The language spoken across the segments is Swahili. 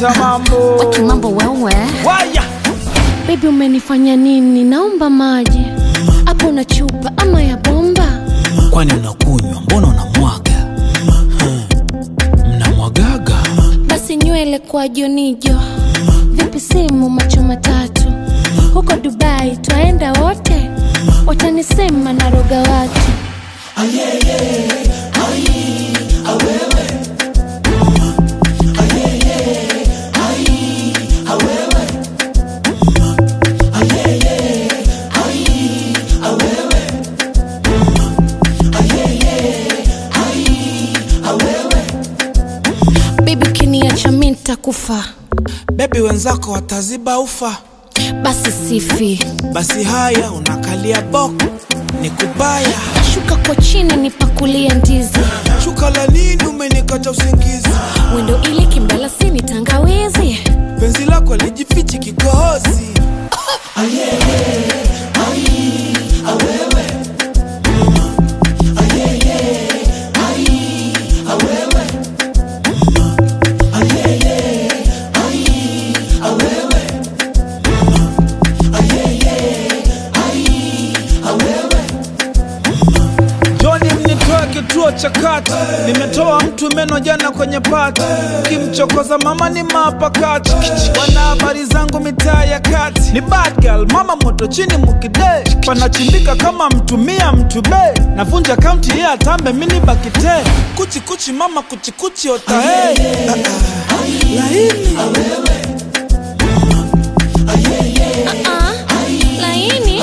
leta mambo Waki mambo wewe waya Baby umenifanya nini? Naomba maji hapo na chupa ama ya bomba. kwani unakunywa mbona unamwaga Hmm. mnamwagaga Basi nywele kwa jonijo, vipi simu macho matatu, huko Dubai twaenda wote, watanisema naroga watu. Baby ukiniacha mi nitakufa, bebi wenzako wataziba ufa basi sifi, basi haya unakalia boko ni kubaya shuka kwa chini nipakulie ndizi, shuka la nini umenikata usingizi wendo ili kimdalasini tangawizi penzi lako lijifichi kikohozi Joni mnitoa kituo cha kati, nimetoa mtu meno jana kwenye pati, kimchokoza mama ni mapakati, wana habari zangu mitaa ya kati, ni bad girl, mama moto chini mukide, panachimbika kama mtumia mtube, navunja kaunti ya tambe mini bakite, kuchi kuchi mama kuchi kuchi ota hey. Ah, ah. laini Ah, laini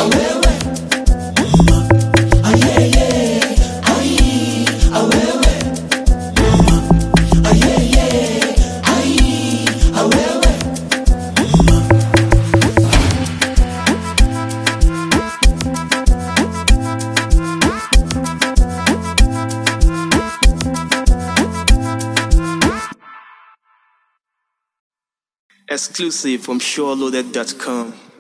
Exclusive from SureLoaded.com.